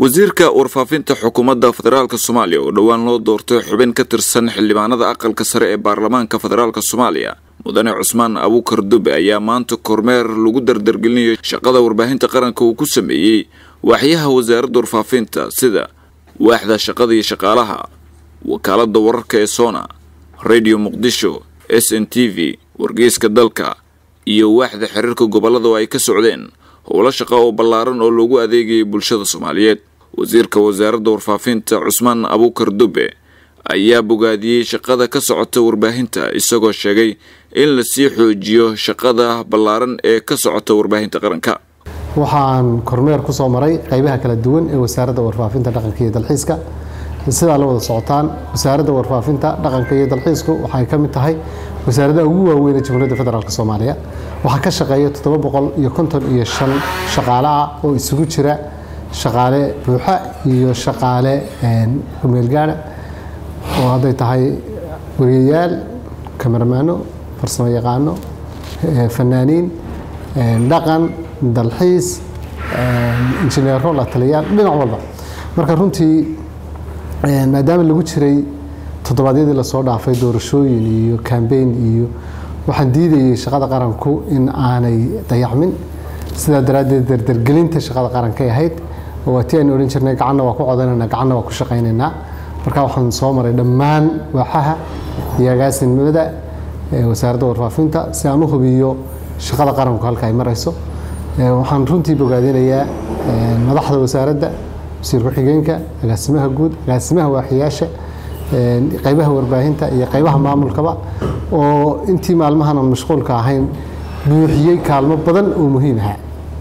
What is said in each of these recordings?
wasiirka warfaafinta xukuumadda federaalk soomaaliya oo dhowaan loo doortay xubin ka tirsan xildhibaanada aqalka sare ee baarlamaanka federaalk soomaaliya mudane cusmaan abuukar dube ayaa maanta kormeer lagu dardargelinayo shaqada warbaahinta qaranka uu ku sameeyey waaxyaha wasaaradda warfaafinta sida waaxda shaqada iyo shaqaalaha wakaalada wararka ee sona radio muqdisho s n t v wargeyska dalka iyo waaxda xiriirka gobolada oo ay ka socdeen howlo shaqa oo ballaaran oo loogu adeegayay bulshada soomaaliyeed wasiirka wasaaradda warfaafinta cusmaan abuukar dube ayaa bogaadiyey shaqada ka socota warbaahinta isagoo sheegay in lasii xoojiyo shaqada ballaaran ee ka socota warbaahinta qaranka waxaan kormeer ku soo maray qaybaha kala duwan ee wasaaradda warfaafinta dhaqanka iyo dalxiiska sidaa la wada socotaan wasaaradda warfaafinta dhaqanka iyo dalxiisku waxay ka mid tahay wasaaradaha ugu waaweyn ee jamhuuriyadda federaalk soomaaliya waxaa ka shaqeeya toddoba boqol iyo konton iyo shan shaqaale ah oo isugu jira shaqaale buuxa iyo shaqaale kumeelgaana oo hadday tahay wariyayaal kamaramaano farsamo yaqaano fanaaniin dhaqan dalxiis injineero la taliyaal dhinac walba marka runtii maadaama lagu jiray toddobaadyadii lasoo dhaafay doorashooyin iyo kambeyn iyo waxaan diidayay shaqada qaranku in aanay dayacmin sidaa daraaddeed dardargelinta shaqada qarankay ahayd waa tii aynu odhan jirnay gacanna waa ku codanayna gacanna waa ku shaqaynaynaa marka waxaan soo maray dhammaan waaxaha iyo agaasinimada wasaaradda warfaafinta si aan u hubiyo shaqada qaranku halka ay marayso waxaan runtii bogaadinayaa madaxda wasaaradda wasiir ku-xigeenka agaasimaha guud agaasimaha waaxiyaasha qaybaha warbaahinta iyo qaybaha maamulkaba oo intii maalmahan aan mashquulka ahayn buuxiyey kaalmo badan oo muhiim aha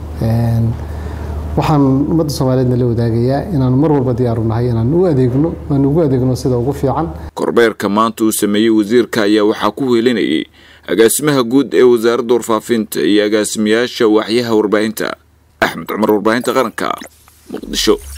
waxaan ummadda soomaaliyeedna la wadaagayaa inaan mar walba diyaaru nahay inaan u adeegno aan ugu adeegno sida ugu fiican korbeerka maanta uu sameeyey wasiirka ayaa waxaa ku weelinayay agaasimaha guud ee wasaaradda warfaafinta iyo agaasimayaasha waaxyaha warbaahinta axmed cumar warbaahinta qaranka muqdisho